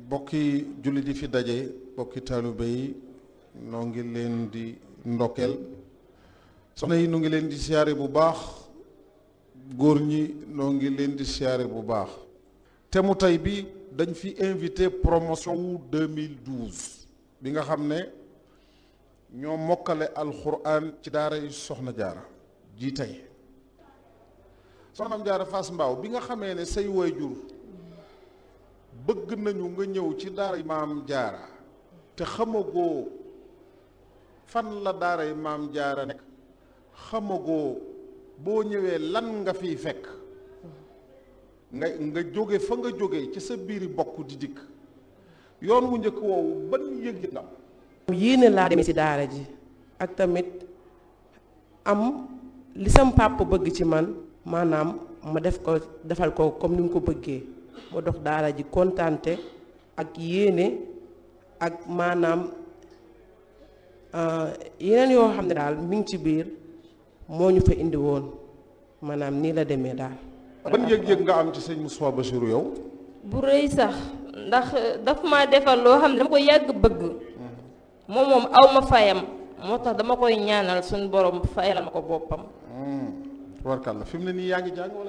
bokki jullit yi fi daje bokki taalibe yi noo ngi leen di ndokkeel soxna yi nu ngi leen di siyaare bu baax góor ñi noo ngi leen di siyaare bu baax te mu tey bi dañ fi invité promotion wu 2012 bi nga xam ne ñoo mokkale alxuraan ci daara yi soxna jaara ji tey soxnaam jaara Fass Mbaaw bi nga xamee ne say waajur bëgg nañu nga ñëw ci daara maam jaara te xamagoo fan la daara yi maam jaara nekk xamagoo boo ñëwee lan nga fiy fekk nga nga jóge fa nga jóge ci sa biiri bokk di dikk yoon wu njëkk woowu ban yëg nga yéene laa demee ci daara ji ak tamit am li sam pàpp bëgg ci man maanaam ma def ko defal ko comme ni mu ko bëggee ma dox daara ji kontante ak yéene ak maanaam yeneen yoo xam ne daal mi ngi ci biir moo ñu fa indi woon maanaam nii la demee daal. ban yëg-yëg nga am ci sëñ Moustapha Bassirou yow. bu rëy sax ndax daf ma defal loo xam ne dama ko yàgg bëgg moom moom aw ma fayam moo tax dama koy ñaanal suñu borom fayal ma ko boppam. tubarkàlla fi mu ne nii yaa ngi jàng wala